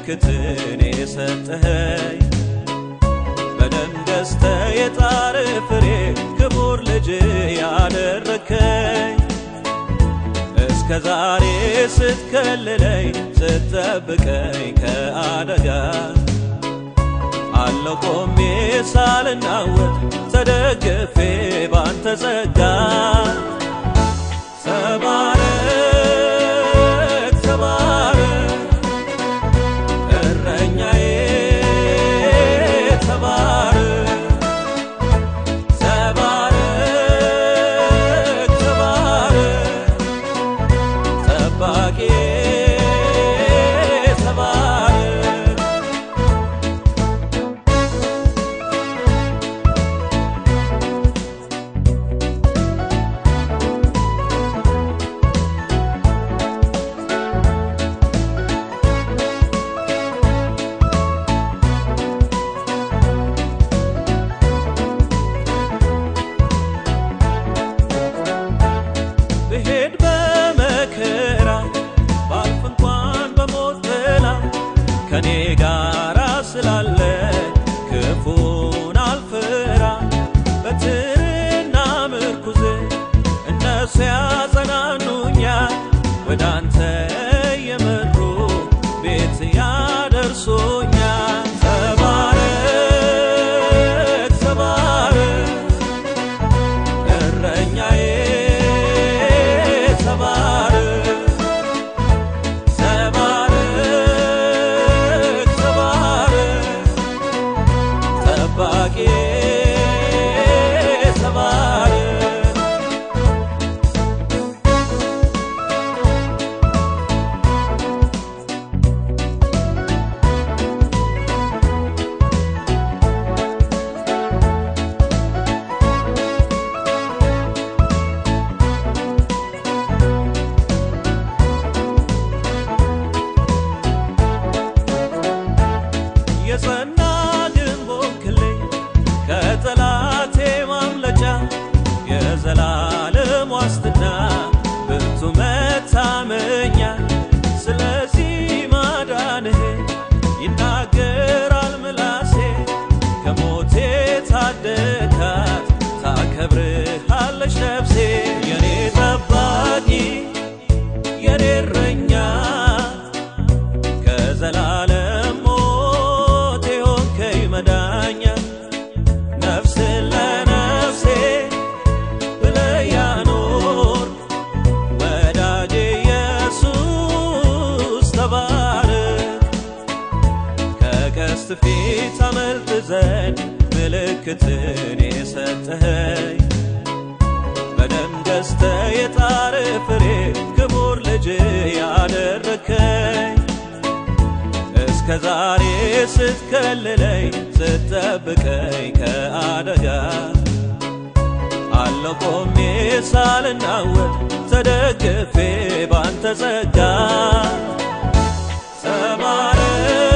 ምልክትን የሰጠኸኝ በደም ገዝተህ የጣር ፍሬ ክቡር ልጅ ያደረከኝ እስከ ዛሬ ስትከልለኝ ስትጠብቀኝ ከአደጋ አለው ቆሜ ሳልናወጥ ተደግፌ ባንተ ጸጋ ተባረክ ተባረክ እረኛዬ ተባረክ ተባረክ ተባረክ ጠባቂ ተባረክ ብሄድ በመከራ ባልፍ እንኳን በሞት ጥላ ከኔ ጋራ ስላለ ክፉን አልፈራ በትርና ምርኩዝ እነሱ ያጸናኑኛል ወደ አንተ የመሩ ቤት ያደርሶኛል ተባረክ ተባረክ እረኛዬ ተባረክ ተባረክ ተባረክ ጠባቂ ተባረክ የጸና ግንብ ሆንክልኝ ከጠላቴ ማምለጫ የዘላለም ዋስትና ብርቱ መታመኛ ስለዚህ ማዳንህ ይናገራል ምላሴ ከሞቴ ታደካት ታከብርሃለች ነፍሴ የኔ ጠባቂ የኔ እረኛ ከዘላለም ሞት የሆንከኝ መዳኛ ነፍስን ለነፍሴ ብለህ ያኖር ወዳጄ ኢየሱስ ተባረክ ከቀስት ፊት አመልጥ ዘንድ ምልክትን የሰጠኸኝ በደም ገዝተህ የጣር ፍሬ ክቡር ልጅ ያደረከኝ እስከ ዛሬ ስትከልለኝ ስትጠብቀኝ ከአደጋ አለው ቆሜ ሳልናወጥ ተደግፌ ባንተ ጸጋ ተባረክ